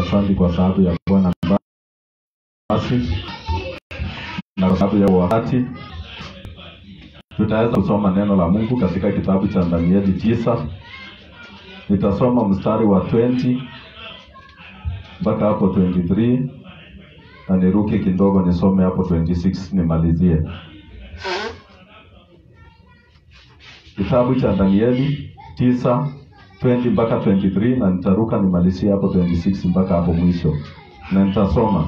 asante kwa sababu ya Bwana basi na kwa sababu ya wakati tutaweza kusoma neno la Mungu katika kitabu cha Danieli tisa. Nitasoma mstari wa 20 mpaka hapo 23 na niruke kidogo nisome hapo 26 nimalizie. Kitabu cha Danieli tisa 20 mpaka 23 na nitaruka nimalizie hapo 26 mpaka hapo mwisho, na nitasoma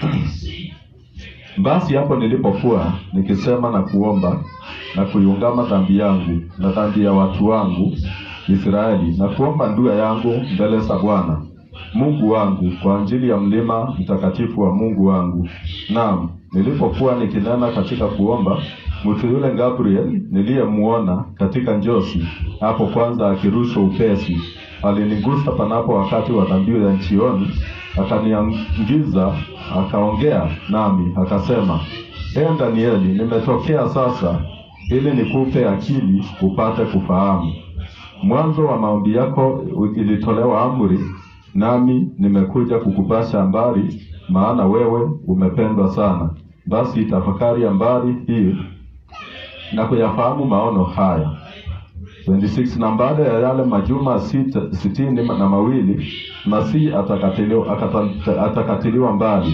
basi hapo nilipokuwa nikisema na kuomba na kuiungama dhambi yangu na dhambi ya watu wangu Israeli na kuomba ndua yangu mbele za Bwana Mungu wangu kwa ajili ya mlima mtakatifu wa Mungu wangu. Naam, nilipokuwa nikinena katika kuomba, mtu yule Gabriel niliyemuona katika njosi hapo kwanza akirushwa upesi, alinigusa panapo wakati wa dhabihu ya jioni, akaniingiza akaongea nami akasema, ee Danieli, nimetokea sasa ili nikupe akili upate kufahamu. Mwanzo wa maombi yako ilitolewa amri, nami nimekuja kukupasha habari, maana wewe umependwa sana. Basi tafakari habari hii na kuyafahamu maono haya. 26 na baada ya yale majuma sita, sitini na mawili Masihi atakatiliwa, akata- atakatiliwa mbali,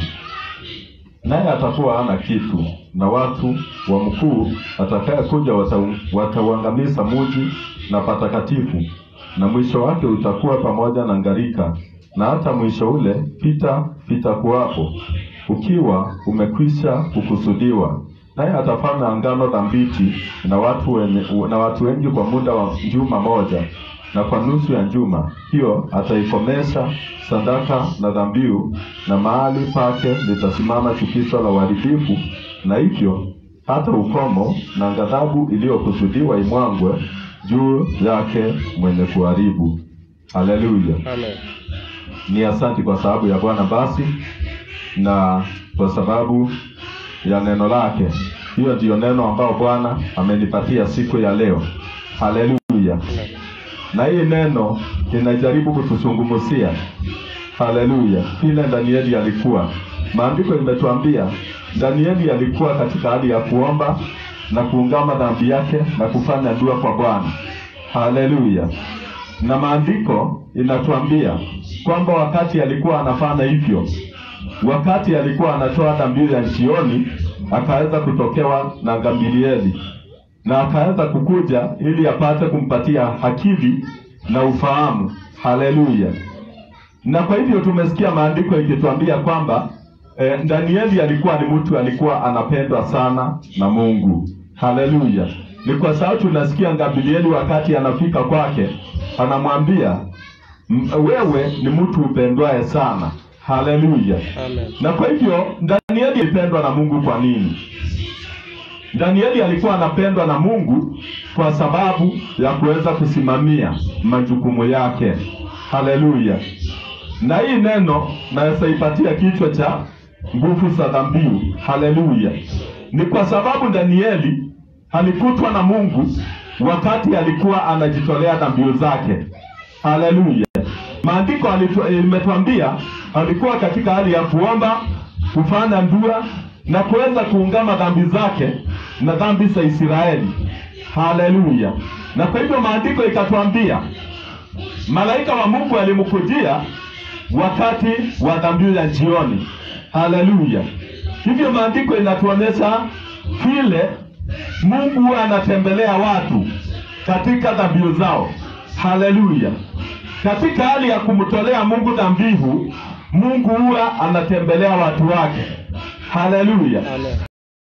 naye atakuwa hana kitu, na watu wa mkuu atakayekuja watau- watauangamiza muji na patakatifu, na mwisho wake utakuwa pamoja na ngarika, na hata mwisho ule pita vitakuwapo, ukiwa umekwisha kukusudiwa. Naye atafanya angano dhabiti na watu wenye, na watu wengi kwa muda wa juma moja, na kwa nusu ya juma hiyo ataikomesha sadaka na dhabihu, na mahali pake litasimama chukizo la uharibifu, na hivyo hata ukomo na ghadhabu iliyokusudiwa imwangwe juu yake mwenye kuharibu. Haleluya! Amen. Ni asanti kwa sababu ya Bwana basi na kwa sababu ya neno lake. Hiyo ndiyo neno ambao Bwana amenipatia siku ya leo. Haleluya! Na hii neno inajaribu kutuzungumzia haleluya, vile Danieli alikuwa. Maandiko imetuambia Danieli alikuwa katika hali ya kuomba na kuungama dhambi yake na kufanya dua kwa Bwana. Haleluya! Na maandiko inatuambia kwamba wakati alikuwa anafanya hivyo, wakati alikuwa anatoa dhabihu ya jioni, akaweza kutokewa na Gamalieli na akaweza kukuja ili apate kumpatia akili na ufahamu. Haleluya! Na kwa hivyo tumesikia maandiko ikituambia kwamba eh, Danieli alikuwa ni mtu alikuwa anapendwa sana na Mungu. Haleluya! Ni kwa sababu tunasikia Gamalieli wakati anafika kwake anamwambia "M- wewe ni mtu upendwaye sana. Haleluya! Amen. Na kwa hivyo Danieli alipendwa na Mungu kwa nini? Danieli alikuwa anapendwa na Mungu kwa sababu ya kuweza kusimamia majukumu yake. Haleluya! Na hii neno naweza ipatia kichwa cha nguvu za dhabihu. Haleluya! Ni kwa sababu Danieli alikutwa na Mungu wakati alikuwa anajitolea dhabihu zake. Haleluya! Maandiko alitu- imetuambia alikuwa katika hali ya kuomba, kufanya dua na kuweza kuungama dhambi zake na dhambi za Israeli. Haleluya! Na kwa hivyo maandiko ikatuambia malaika wa Mungu alimkujia wakati wa dhabihu ya jioni. Haleluya! Hivyo maandiko inatuonyesha vile Mungu huwa anatembelea watu katika dhabihu zao. Haleluya! Katika hali ya kumtolea Mungu dhabihu, Mungu huwa anatembelea watu wake. Haleluya! Amen.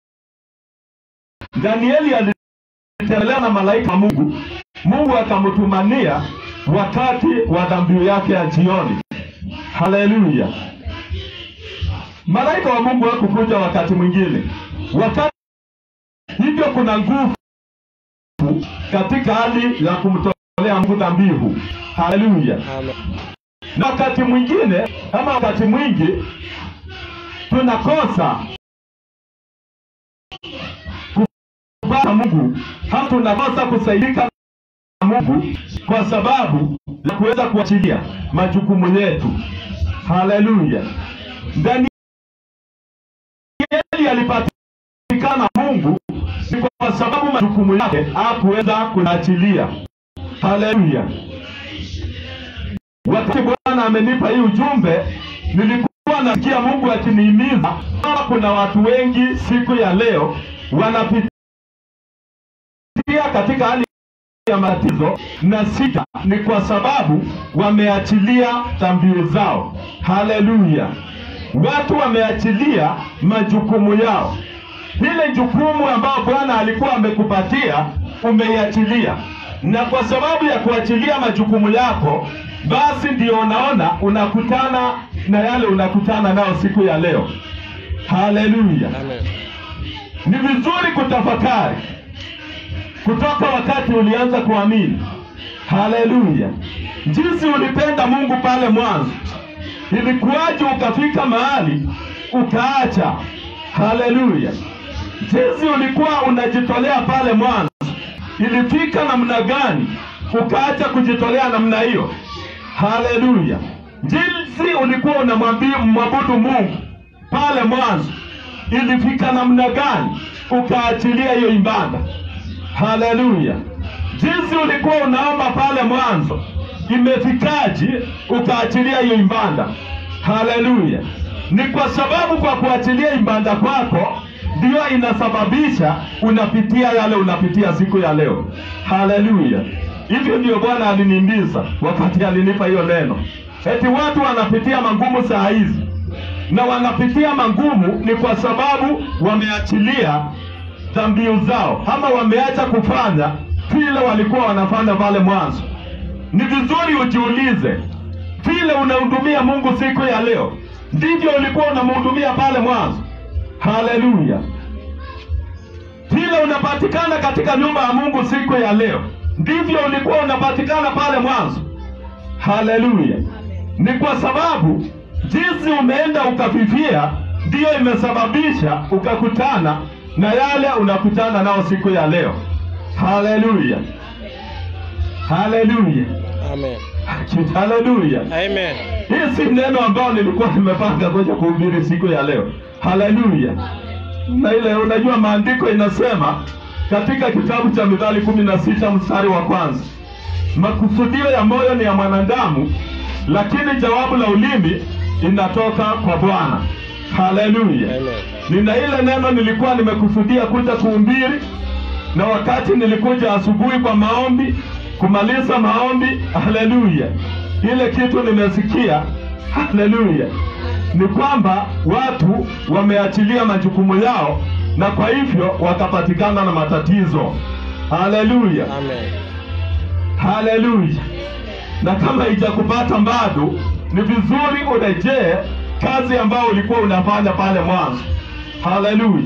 Danieli alitembelewa na malaika wa Mungu, Mungu akamtumania wakati wa dhabihu yake ya jioni. Haleluya! Malaika wa Mungu hakukuja wakati mwingine, wakati hivyo kuna nguvu katika hali ya kumtolea Mungu dhabihu. Haleluya! Amen. na wakati mwingine ama wakati mwingi tunakosa kupata Mungu ama tunakosa kusaidika na Mungu kwa sababu ya kuweza kuachilia majukumu yetu. Haleluya! Danieli alipatikana Mungu ni kwa sababu majukumu yake hakuweza kuachilia. Haleluya! Wakati Bwana amenipa hii ujumbe, nilikuwa nasikia Mungu akinihimiza kama kuna watu wengi siku ya leo wanapitia katika hali ya matatizo na sita, ni kwa sababu wameachilia dhambi zao. Haleluya! Watu wameachilia majukumu yao. Ile jukumu ambayo Bwana alikuwa amekupatia umeiachilia, na kwa sababu ya kuachilia majukumu yako, basi ndio unaona unakutana na yale unakutana nao siku ya leo. Haleluya! Amen. Ni vizuri kutafakari kutoka wakati ulianza kuamini. Haleluya! Jinsi ulipenda Mungu pale mwanzo, ilikuwaje ukafika mahali ukaacha? Haleluya! Jinsi ulikuwa unajitolea pale mwanzo, ilifika namna gani ukaacha kujitolea namna hiyo? Haleluya! Jinsi ulikuwa unamwambia mwabudu Mungu pale mwanzo, ilifika namna gani ukaachilia hiyo ibada? Haleluya! Jinsi ulikuwa unaomba pale mwanzo, imefikaje ukaachilia hiyo ibada? Haleluya! Ni kwa sababu kwa kuachilia ibada kwako ndio inasababisha unapitia yale unapitia siku ya leo. Haleluya! Hivyo ndio Bwana aliniimbiza wakati alinipa hiyo neno, eti watu wanapitia magumu saa hizi na wanapitia magumu ni kwa sababu wameachilia dhambi zao ama wameacha kufanya vile walikuwa wanafanya pale mwanzo. Ni vizuri ujiulize, vile unahudumia Mungu siku ya leo ndivyo ulikuwa unamhudumia pale mwanzo? Haleluya! Vile unapatikana katika nyumba ya Mungu siku ya leo ndivyo ulikuwa unapatikana pale mwanzo? Haleluya! Ni kwa sababu jinsi umeenda ukafifia ndiyo imesababisha ukakutana na yale unakutana nao siku ya leo. Haleluya, haleluya, Amen. haleluya. Amen. Hii si neno ambayo nilikuwa nimepanga kuja kuhubiri siku ya leo. Haleluya. Na ile unajua maandiko inasema katika kitabu cha Mithali kumi na sita mstari wa kwanza makusudio ya moyo ni ya mwanadamu, lakini jawabu la ulimi inatoka kwa Bwana. Haleluya. Amen. Nina ile neno nilikuwa nimekusudia kuja kuhubiri, na wakati nilikuja asubuhi kwa maombi, kumaliza maombi, haleluya, ile kitu nimesikia, haleluya, ni kwamba watu wameachilia majukumu yao, na kwa hivyo wakapatikana na matatizo. Haleluya, Amen. haleluya. Na kama haijakupata bado, ni vizuri urejee kazi ambayo ulikuwa unafanya pale mwanzo. Haleluya,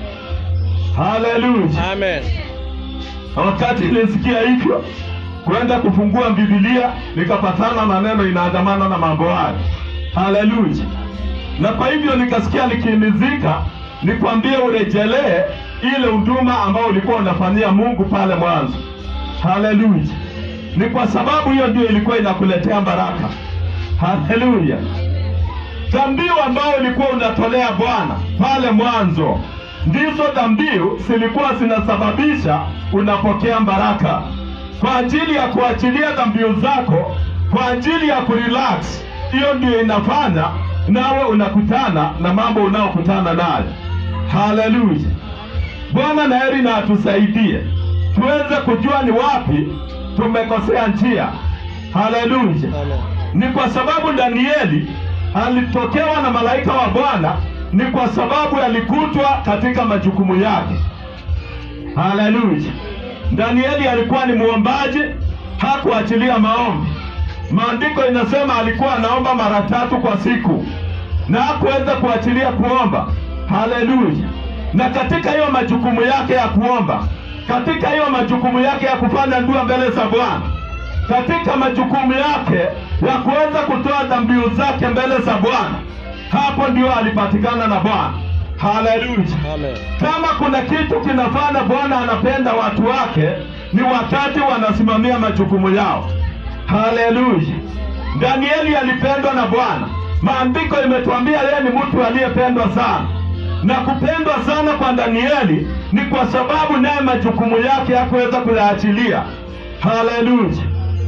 haleluya. Amen. Na wakati nilisikia hivyo kwenda kufungua Biblia nikapatana na neno inaandamana na mambo hayo. Haleluya! Na kwa hivyo nikasikia nikimizika, nikwambie urejelee ile huduma ambayo ulikuwa unafanyia Mungu pale mwanzo. Haleluya! Ni kwa sababu hiyo ndio ilikuwa inakuletea baraka. Haleluya! Dhambiu ambayo ulikuwa unatolea Bwana pale mwanzo ndizo dhambiu zilikuwa zinasababisha unapokea baraka, kwa ajili ya kuachilia dhambiu zako, kwa ajili ya kurelax. Hiyo ndio inafanya nawe unakutana na mambo unaokutana nayo. Haleluya! Bwana na heri na atusaidie tuweze kujua ni wapi tumekosea njia. Haleluya! Amen. ni kwa sababu Danieli alitokewa na malaika wa Bwana, ni kwa sababu alikutwa katika majukumu yake. Haleluya! Danieli alikuwa ni mwombaji, hakuachilia maombi. Maandiko inasema alikuwa anaomba mara tatu kwa siku na hakuweza kuachilia kuomba. Haleluya! Na katika hiyo majukumu yake ya kuomba, katika hiyo majukumu yake ya kufanya dua mbele za Bwana, katika majukumu yake ya kuweza kutoa dhambiu zake mbele za Bwana, hapo ndio alipatikana na Bwana. Haleluya! Amen. Kama kuna kitu kinafanya Bwana anapenda watu wake ni wakati wanasimamia majukumu yao. Haleluya! Danieli alipendwa na Bwana, Maandiko imetuambia yeye ni mtu aliyependwa sana, na kupendwa sana kwa Danieli ni kwa sababu naye majukumu yake hakuweza kuyaachilia. Haleluya,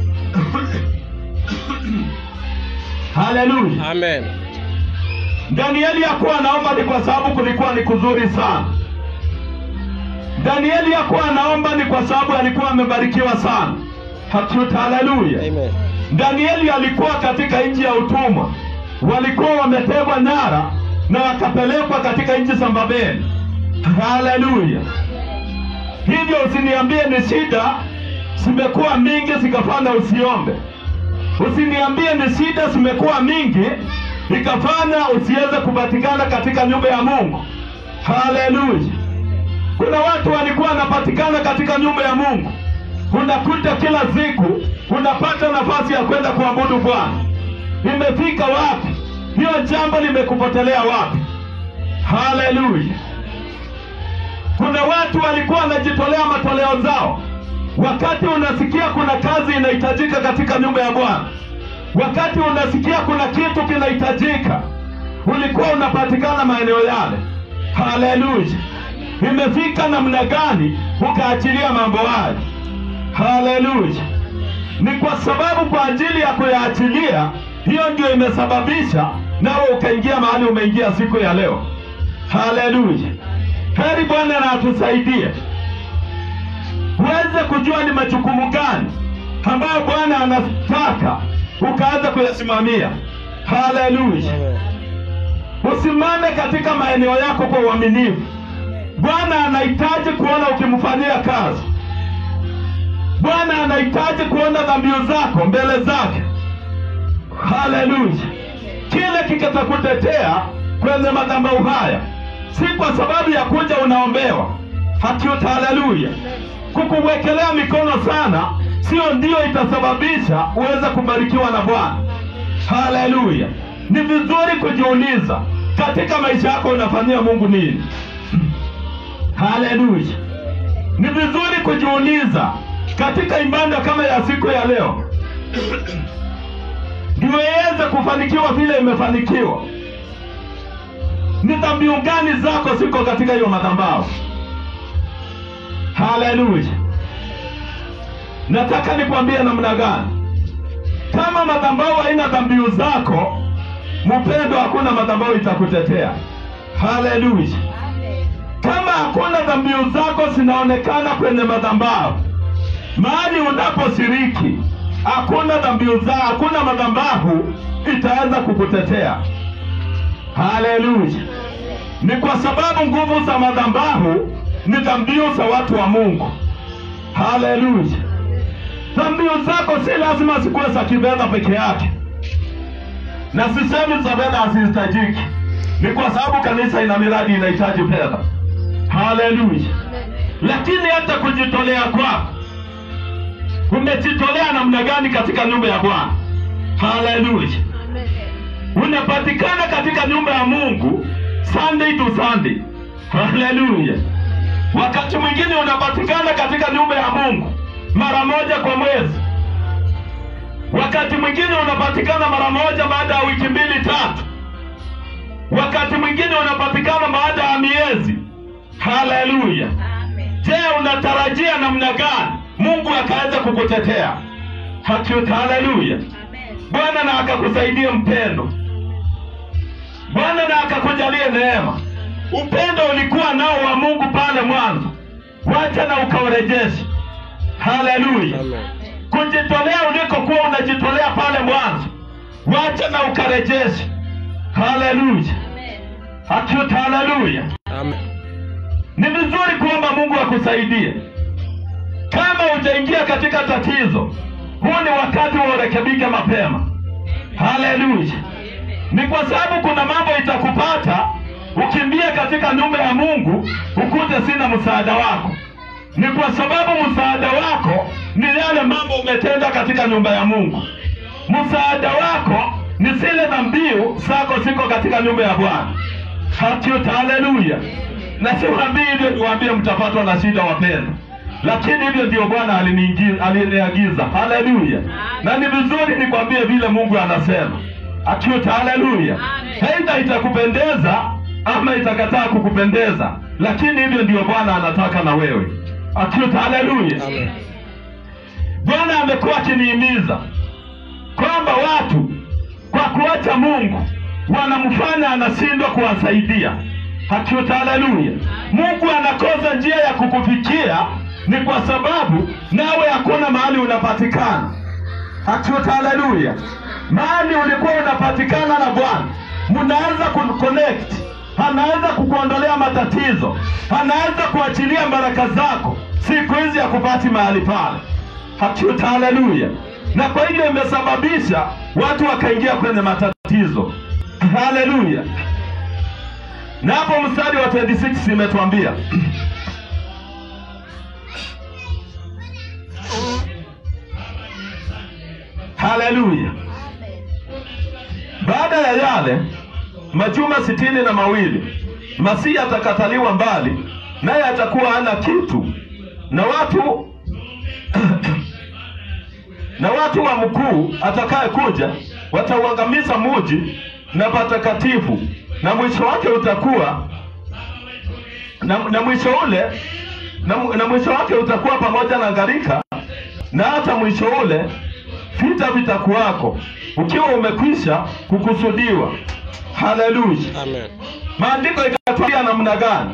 haleluya. Amen. Danieli hakuwa anaomba ni kwa sababu kulikuwa ni kuzuri sana. Danieli hakuwa anaomba ni kwa sababu alikuwa amebarikiwa sana. Hatuta, haleluya. Amen. Danieli alikuwa katika nchi ya utumwa, walikuwa wametegwa nyara na wakapelekwa katika nchi za Babeli. Haleluya! Hivyo usiniambie ni shida zimekuwa mingi zikafanya usiombe. Usiniambie ni shida zimekuwa mingi ikafanya usiweze kupatikana katika nyumba ya Mungu. Haleluya! Kuna watu walikuwa wanapatikana katika nyumba ya Mungu, unakuta kila siku unapata nafasi ya kwenda kuabudu Bwana. Imefika wapi? Hiyo jambo limekupotelea wapi? Haleluya! Kuna watu walikuwa wanajitolea matoleo zao, wakati unasikia kuna kazi inahitajika katika nyumba ya Bwana, wakati unasikia kuna kitu kinahitajika, ulikuwa unapatikana maeneo yale. Haleluya! Imefika namna gani ukaachilia mambo hayo? Haleluya! Ni kwa sababu kwa ajili ya kuyaachilia, hiyo ndio imesababisha nawe ukaingia mahali umeingia siku ya leo. Haleluya! Heri Bwana na atusaidie uweze kujua ni majukumu gani ambayo Bwana anataka ukaanza kuyasimamia. Haleluya! Amen. Usimame katika maeneo yako kwa uaminifu. Bwana anahitaji kuona ukimfanyia kazi. Bwana anahitaji kuona dhabihu zako mbele zake. Haleluya! Kile kikatakutetea kwenye madhabahu haya si kwa sababu ya kuja unaombewa hakiuta. Haleluya! Kukuwekelea mikono sana sio ndio itasababisha uweze kubarikiwa na Bwana. Haleluya! Ni vizuri kujiuliza katika maisha yako unafanyia Mungu nini? Haleluya! Ni vizuri kujiuliza katika ibada kama ya siku ya leo, ndio iweze kufanikiwa vile imefanikiwa. Ni dhabihu gani zako ziko katika hiyo madhabahu? Haleluya! Nataka nikwambie namna gani, kama madhabahu haina dhabihu zako, mpendo, hakuna madhabahu itakutetea. Haleluya! Kama hakuna dhabihu zako zinaonekana kwenye madhabahu, mahali unaposhiriki hakuna dhabihu za hakuna madhabahu itaweza kukutetea. Haleluya! Ni kwa sababu nguvu za madhabahu ni dhabihu za watu wa Mungu. Haleluya! Dhabihu zako si lazima zikuwe za kifedha peke yake, na sisemi za fedha hazihitajiki, ni kwa sababu kanisa ina miradi inahitaji fedha. Haleluya! Lakini hata kujitolea kwako, umejitolea namna gani katika nyumba ya Bwana? Haleluya! Unapatikana katika nyumba ya Mungu Sunday to Sunday. Haleluya! Wakati mwingine unapatikana katika nyumba ya Mungu mara moja kwa mwezi. Wakati mwingine unapatikana mara moja baada ya wiki mbili tatu. Wakati mwingine unapatikana baada ya miezi. Haleluya! Je, unatarajia namna gani Mungu akaweza kukutetea? Hakika, haleluya! Bwana na akakusaidia mpendo, Bwana na akakujalie neema. Upendo ulikuwa nao wa Mungu pale mwanzo, wacha na ukaurejeshe. Haleluya! Amen. Kujitolea ulikokuwa unajitolea pale mwanzo, wacha na ukarejeshe. Haleluya! Hakika, haleluya! Amen. Ni vizuri kuomba Mungu akusaidie. Kama hujaingia katika tatizo, huu ni wakati wa urekebike mapema. Haleluya! Ni kwa sababu kuna mambo itakupata ukimbie katika nyumba ya Mungu ukute sina msaada wako. Ni kwa sababu msaada wako ni yale mambo umetenda katika nyumba ya Mungu. Msaada wako ni zile dhabihu zako ziko katika nyumba ya Bwana. Hakika, haleluya! Na siwaambii hivyo niwaambie mtapatwa na shida wapendwa, lakini hivyo ndio Bwana aliniingi- aliniagiza. Haleluya! Na ni vizuri nikwambie vile Mungu anasema. Achuta, haleluya. Aidha itakupendeza ama itakataa kukupendeza, lakini hivyo ndio Bwana anataka na wewe. Achuta, haleluya. Amen. Bwana amekuwa akinihimiza kwamba watu kwa kuacha Mungu wanamfanya anashindwa kuwasaidia. Hakiuta, haleluya. Mungu anakosa njia ya kukufikia ni kwa sababu nawe hakuna mahali unapatikana. Hakiuta, haleluya. Mahali ulikuwa unapatikana na Bwana, mnaweza kuconnect, anaweza kukuondolea matatizo, anaweza kuachilia baraka zako. Siku hizi hakupati mahali pale. Hakiuta, haleluya. Na kwa hiyo imesababisha watu wakaingia kwenye matatizo. Haleluya. Na hapo mstari wa 26 imetuambia haleluya. Baada ya yale majuma sitini na mawili Masihi atakataliwa mbali, naye atakuwa hana kitu, na watu na watu wa mkuu atakaye kuja watauangamiza muji na patakatifu, na mwisho wake utakuwa na, na mwisho ule na, na mwisho wake utakuwa pamoja na gharika, na hata mwisho ule vita vitakuwako, ukiwa umekwisha kukusudiwa. Haleluya! Amen. Maandiko ikatuambia namna gani?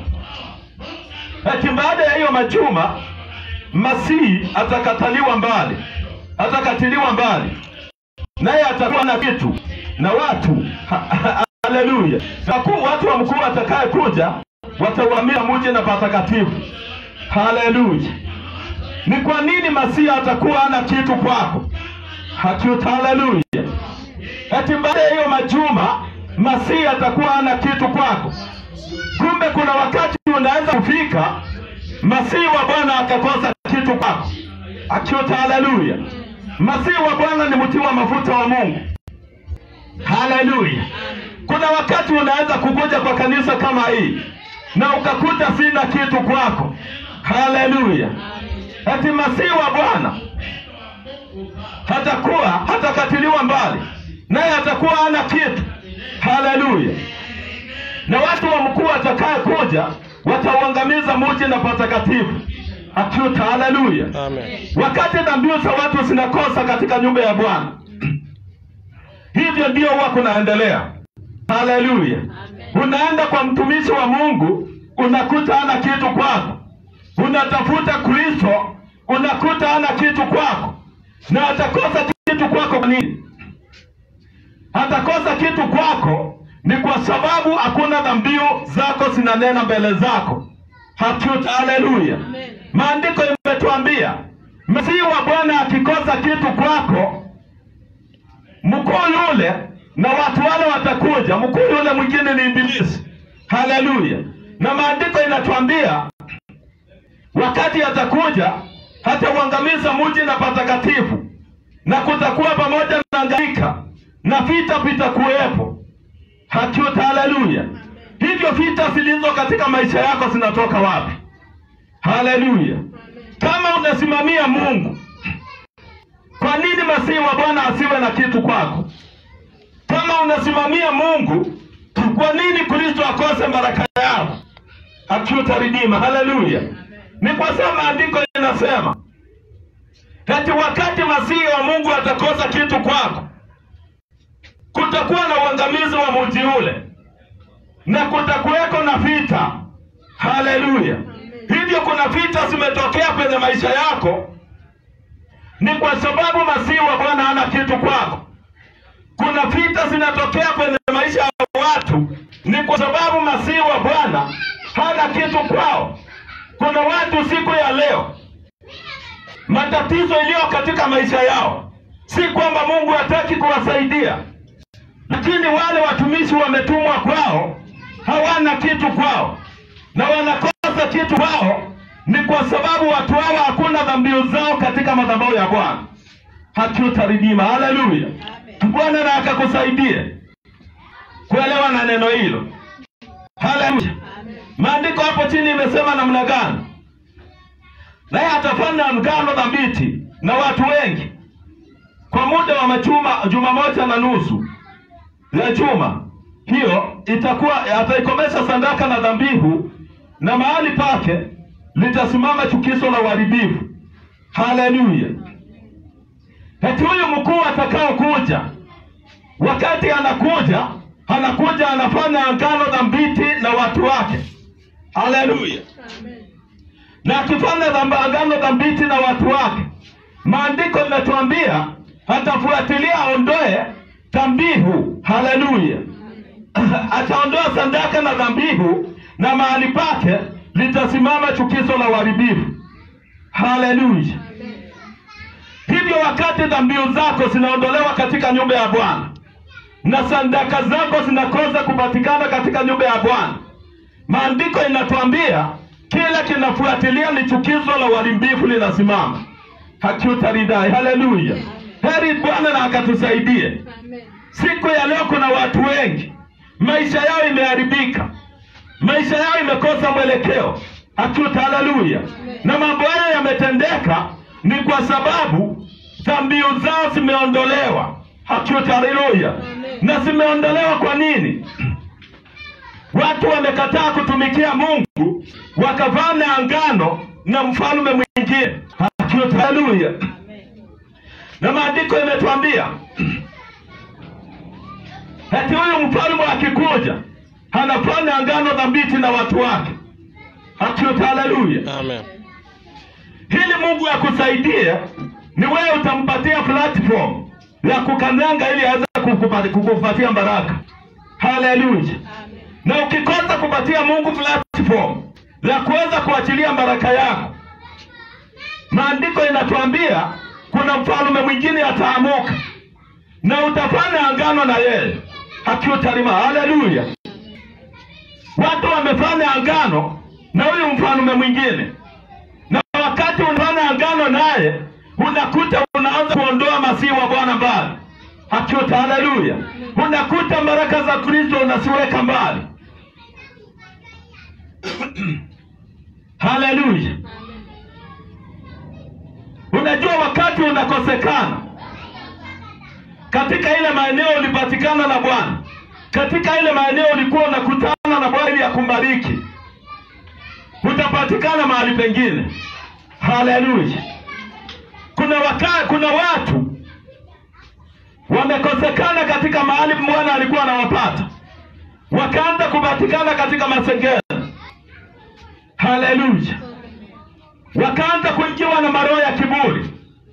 Ati baada ya hiyo majuma Masihi atakataliwa mbali, atakatiliwa mbali, naye atakuwa na kitu na watu haleluya. Wakuu watu wa mkuu atakaye kuja watauamia mji na patakatifu. Haleluya. Ni kwa nini Masihi atakuwa hana kitu kwako? Hakiuta, haleluya. Ati baada ya hiyo majuma Masihi atakuwa hana kitu kwako. Kumbe kuna wakati unaweza kufika Masihi wa Bwana akakosa kitu kwako. Akiuta, haleluya. Masihi wa Bwana ni mti wa mafuta wa Mungu. Haleluya. Kuna wakati unaweza kukuja kwa kanisa kama hii na ukakuta sina kitu kwako. Haleluya. Ati Masihi wa Bwana hatakuwa hatakatiliwa mbali, naye atakuwa hana kitu. Haleluya. Na watu wa mkuu atakaye kuja watauangamiza mji na patakatifu. Akiuta, haleluya. Amen. Wakati dhabihu za watu zinakosa katika nyumba ya Bwana, hivyo ndio huwa kunaendelea. Haleluya! Unaenda kwa mtumishi wa Mungu unakuta hana kitu kwako, unatafuta Kristo unakuta hana kitu kwako, na atakosa kitu kwako. Kwa nini atakosa kitu kwako? Ni kwa sababu hakuna dhabihu zako zinanena mbele zako. Hakiuta, haleluya. Maandiko imetuambia Masihi wa Bwana akikosa kitu kwako, mkuu yule na watu wale watakuja. Mkuu yule mwingine ni Ibilisi. Haleluya! Na maandiko inatuambia wakati atakuja hatauangamiza mji na patakatifu, na kutakuwa pamoja na gharika na vita vitakuwepo. Hakiuta, haleluya. Hivyo vita zilizo katika maisha yako zinatoka wapi? Haleluya! Kama unasimamia Mungu, kwa nini Masihi wa Bwana asiwe na kitu kwako? Kama unasimamia Mungu, kwa nini Kristo akose baraka yako? Akiuta ridima. Haleluya! Ni kwa sababu maandiko inasema eti wakati Masihi wa Mungu atakosa kitu kwako, kutakuwa na uangamizi wa mji ule na kutakuweko na vita. Haleluya! Hivyo kuna vita zimetokea kwenye maisha yako, ni kwa sababu Masihi wa Bwana hana kitu kwako. Kuna vita zinatokea kwenye maisha ya watu, ni kwa sababu Masihi wa Bwana hana kitu kwao. Kuna watu siku ya leo matatizo iliyo katika maisha yao, si kwamba Mungu hataki kuwasaidia, lakini wale watumishi wametumwa kwao hawana kitu kwao, na wanakosa kitu kwao ni kwa sababu watu hawa hakuna dhabihu zao katika madhabahu ya Bwana. Hatutaridima. Haleluya! Bwana na akakusaidie kuelewa na neno hilo. Haleluya! Maandiko hapo chini imesema namna gani? Naye atafanya mgano dhabiti na watu wengi kwa muda wa majuma juma moja na nusu, ya chuma hiyo itakuwa ataikomesha sadaka na dhabihu, na mahali pake litasimama chukizo la uharibifu. Haleluya! Eti huyu mkuu atakao kuja, wakati anakuja, anakuja anafanya agano dhabiti na watu wake. Haleluya! na akifanya dhamba- agano dhabiti na watu wake, maandiko imetuambia atafuatilia aondoe dhambihu. Haleluya! ataondoa sadaka na dhambihu, na mahali pake litasimama chukizo la uharibifu. Haleluya! Hivyo wakati dhambihu zako zinaondolewa katika nyumba ya Bwana na sadaka zako zinakosa kupatikana katika nyumba ya Bwana, maandiko inatuambia kila kinafuatilia ni chukizo la uharibifu linasimama, hakiutaridai. Haleluya! Heri Bwana na akatusaidie. Siku ya leo kuna watu wengi maisha yao imeharibika, maisha yao imekosa mwelekeo. Akiuta, haleluya! Na mambo hayo yametendeka ni kwa sababu dhambiu zao zimeondolewa. Akiuta, haleluya! Na zimeondolewa kwa nini? Watu wamekataa kutumikia Mungu, wakafanya angano na mfalme mwingine. Akiuta, haleluya! Na maandiko imetuambia ati huyu mfalme akikuja anafanya angano dhabiti na watu wake. Akiuta, haleluya! Amen. Ili Mungu akusaidie, ni wewe utampatia platform ya kukanyanga ili aweze kukupa- kukupatia baraka. Haleluya! Na ukikosa kupatia Mungu platform ya kuweza kuachilia baraka yako, maandiko inatuambia kuna mfalme mwingine ataamuka na utafanya angano na yeye akiutarima. Haleluya! Watu wamefanya angano na huyu mfalme mwingine na wakati unafanya agano naye unakuta unaanza kuondoa masihi wa Bwana mbali. Akiuta, haleluya! Unakuta baraka za Kristo unaziweka mbali. Haleluya! Unajua, wakati unakosekana katika ile maeneo ulipatikana na Bwana, katika ile maeneo ulikuwa unakutana na Bwana ili akumbariki, utapatikana mahali pengine. Haleluya! Kuna waka, kuna watu wamekosekana katika mahali Bwana alikuwa anawapata, wakaanza kupatikana katika masengeno. Haleluya! Wakaanza kuingiwa na maroho ya kiburi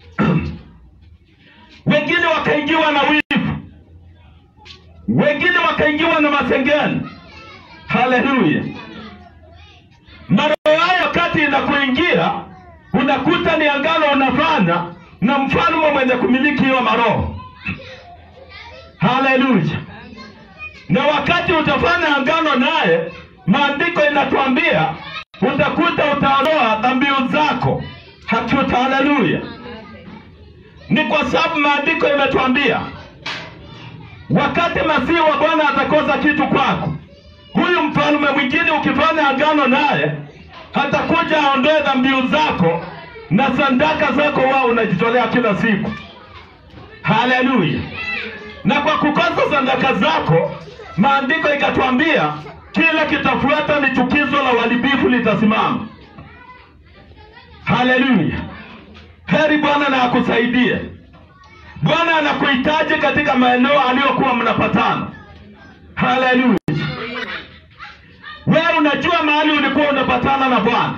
wengine wakaingiwa na wivu, wengine wakaingiwa na masengeno. Haleluya! maroho hayo wakati inakuingia unakuta ni angano unafanya na mfalme mwenye kumiliki hiyo maroho. Haleluya! Na wakati utafanya angano naye, maandiko inatuambia utakuta utaondoa dhambiu zako. Hakuta, haleluya! Ni kwa sababu maandiko imetuambia wakati masihi wa Bwana atakosa kitu kwako, huyu mfalme mwingine ukifanya agano naye atakuja aondoe dhambiu zako na sadaka zako wao unajitolea kila siku. Haleluya! Na kwa kukosa sadaka zako, maandiko ikatuambia kila kitafuata ni chukizo la uharibifu litasimama. Haleluya! Heri Bwana na akusaidie. Bwana anakuhitaji katika maeneo aliyokuwa mnapatana. Haleluya! Wewe unajua mahali ulikuwa unapatana na Bwana.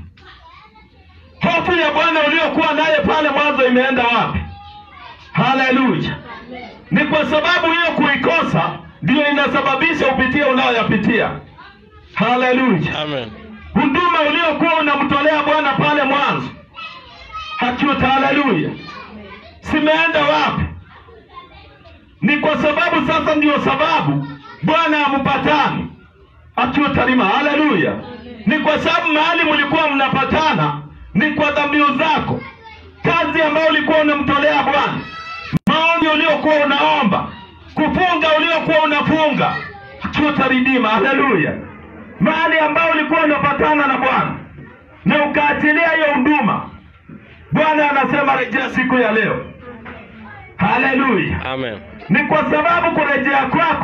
Hofu ya Bwana uliokuwa naye pale mwanzo imeenda wapi? Haleluya! Ni kwa sababu hiyo kuikosa ndiyo inasababisha upitie unayoyapitia. Haleluya! Amen. huduma uliokuwa unamtolea Bwana pale mwanzo hakiuta, haleluya, simeenda wapi? Ni kwa sababu sasa ndiyo sababu Bwana hampatani akiutalima, haleluya. Ni kwa sababu mahali mlikuwa mnapatana ni kwa dhambiu zako, kazi ambayo ulikuwa unamtolea Bwana, maombi uliokuwa unaomba, kufunga uliokuwa unafunga, akiutaridima, haleluya mahali ambao ulikuwa unapatana na Bwana na ukaachilia hiyo huduma, Bwana anasema rejea siku ya leo. Haleluya! Amen. Ni kwa sababu kurejea kwako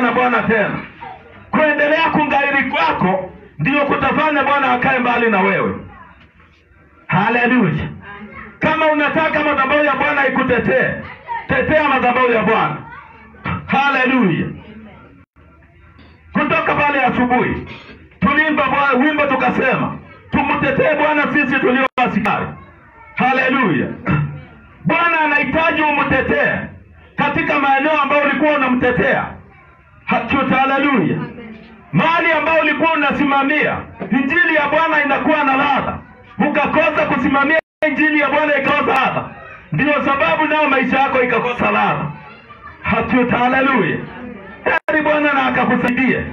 na Bwana tena. Kuendelea kungairi kwako ndio kutafanya Bwana akae mbali na wewe. Haleluya! Kama unataka madhabahu ya Bwana ikutetee, tetea madhabahu ya Bwana. Haleluya! Kutoka pale asubuhi tulimba Bwana wimbo tukasema, tumtetee Bwana sisi tulio askari. Haleluya! Bwana anahitaji umtetee katika maeneo ambayo ulikuwa unamtetea. Hachuta, haleluya! Mahali ambayo ulikuwa unasimamia injili ya Bwana inakuwa na ladha, ukakosa kusimamia injili ya Bwana ikakosa ladha, ndiyo sababu nao maisha yako ikakosa ladha. Hachuta, haleluya! Heri Bwana na akakusaidia,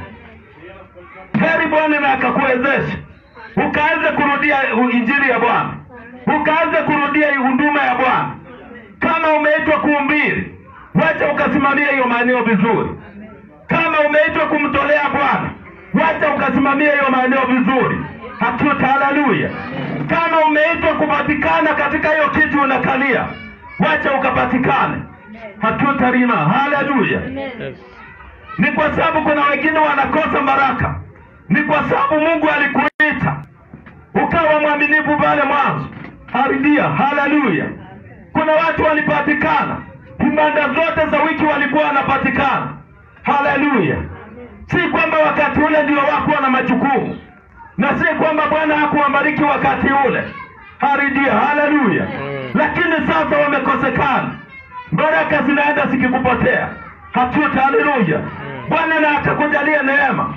heri Bwana na akakuwezesha ukaanze kurudia injili ya Bwana, ukaanze kurudia huduma ya Bwana. Kama umeitwa kuhubiri, wacha ukasimamia hiyo maeneo vizuri. Kama umeitwa kumtolea Bwana, wacha ukasimamia hiyo maeneo vizuri. Hakuta, haleluya! Kama umeitwa kupatikana katika hiyo kiti unakalia, wacha ukapatikane. Hakuta rima, haleluya! Ni kwa sababu kuna wengine wanakosa baraka, ni kwa sababu Mungu alikuita ukawa mwaminifu pale mwanzo. Haridia, haleluya! Kuna watu walipatikana, ibada zote za wiki walikuwa wanapatikana. Haleluya! Si kwamba wakati ule ndio wakuwa na majukumu, na si kwamba Bwana hakuwabariki wakati ule. Haridia, haleluya! Lakini sasa wamekosekana, baraka zinaenda zikikupotea. Hatuta, haleluya! Bwana na akakujalia neema,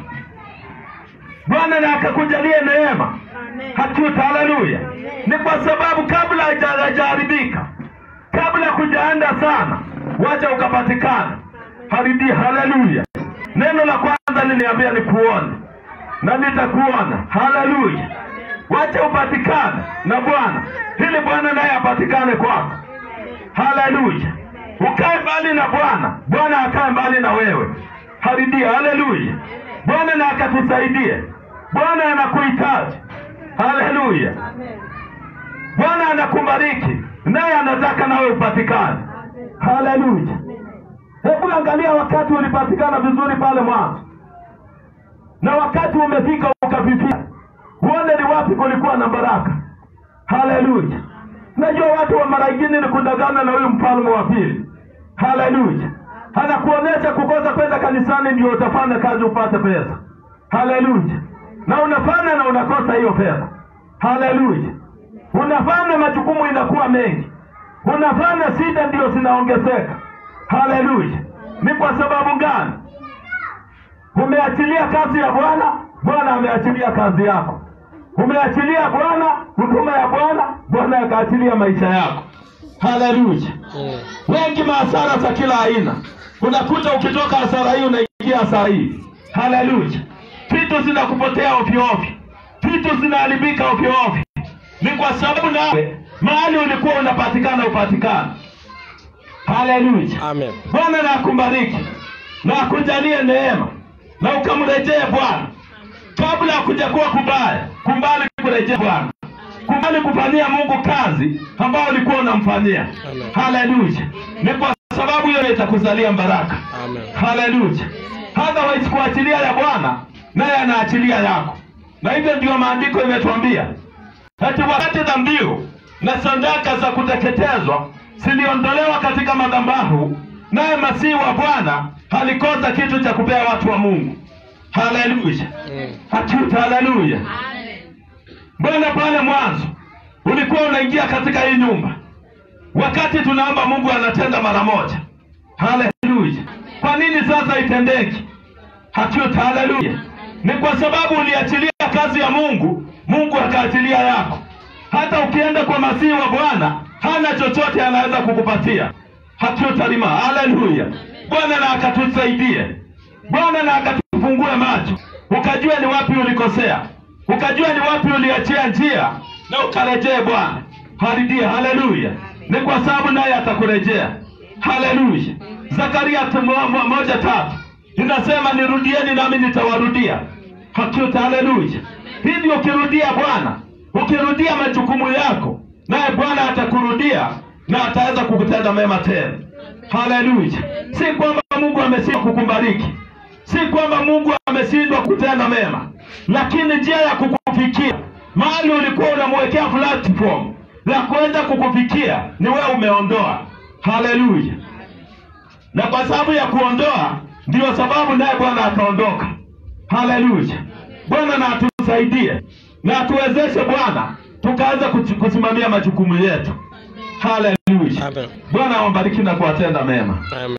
Bwana na akakujalia neema. Hatuta, haleluya! Ni kwa sababu kabla haja- hajaharibika, kabla kujaenda sana, wacha ukapatikana. Haridia, haleluya! Neno la kwanza liniambia ni kuona na nitakuona. Haleluya! Wacha upatikane na Bwana ili Bwana naye apatikane kwako. Haleluya! Ukae mbali na Bwana, Bwana akae mbali na wewe. Haridia, haleluya! Bwana na akatusaidie. Bwana anakuhitaji. Haleluya! Bwana anakubariki naye anataka nawe upatikane. Haleluya! Hebu angalia wakati ulipatikana vizuri pale mwanzo, na wakati umefika ukapipia, uone ni wapi kulikuwa na baraka. Haleluya! Najua watu wa mara ingine ni kudangana na huyu mfalme wa pili. Haleluya! Anakuonyesha kukosa kwenda kanisani ndio utafanya kazi upate pesa. Haleluya! Na unafanya na unakosa hiyo pesa. Haleluya! Unafanya majukumu inakuwa mengi, unafanya shida ndio zinaongezeka. Haleluya! Ni kwa sababu gani? Umeachilia kazi ya Bwana, Bwana ameachilia kazi yako. Umeachilia Bwana huduma ya Bwana, Bwana akaachilia maisha yako. Haleluya! Wengi mahasara za kila aina, unakuta ukitoka hasara hii unaingia hasara hii. Haleluya! Vitu zinakupotea ovyo ovyo, vitu zinaharibika ovyo ovyo. Ni kwa sababu nawe mahali ulikuwa unapatikana upatikana. Haleluya! Amen. Bwana na akubariki na akujalie neema na ukamrejee Bwana kabla ya kuja kuwa kubaya. Kumbali kurejea Bwana, kumbali kufanyia Mungu kazi ambayo ulikuwa unamfanyia. Amen. Haleluya! Ni kwa sababu hiyo itakuzalia baraka. Amen. Haleluya! Otherwise kuachilia ya Bwana naye anaachilia yako, na hivyo ndio maandiko imetuambia ati wakati dhabihu na sadaka za kuteketezwa ziliondolewa katika madhabahu, naye masihi wa Bwana alikosa kitu cha kupea watu wa Mungu. Haleluya! Mm. Hatuta, haleluya! Mbona pale mwanzo ulikuwa unaingia katika hii nyumba, wakati tunaomba Mungu anatenda mara moja. Haleluya! Kwa nini sasa itendeki? Hatuta, haleluya! Ni kwa sababu uliachilia kazi ya Mungu, Mungu akaachilia yako. Hata ukienda kwa masihi wa Bwana hana chochote anaweza kukupatia. Hatutalima. Haleluya! Bwana na akatusaidie, Bwana na akatufungue macho, ukajua ni wapi ulikosea, ukajua ni wapi uliachia njia, na ukarejee Bwana. Haridia. Haleluya! Ni kwa sababu naye atakurejea. Haleluya! Zakaria t- mo- mo- moja tatu inasema nirudieni nami nitawarudia. Hakika, haleluya! Hivi ukirudia Bwana, ukirudia majukumu yako, naye Bwana atakurudia na ataweza kukutenda mema tena. Haleluya! Si kwamba Mungu amesema kukubariki, si kwamba mungu ameshindwa kutenda mema lakini njia ya kukufikia mahali ulikuwa unamwekea platform la kwenda kukufikia ni wewe umeondoa haleluya na kwa sababu ya kuondoa ndiyo sababu naye bwana akaondoka haleluya bwana na atusaidie na atuwezeshe bwana tukaanza kuchu- kusimamia majukumu yetu haleluya Amen. bwana awabariki na kuwatenda mema Amen.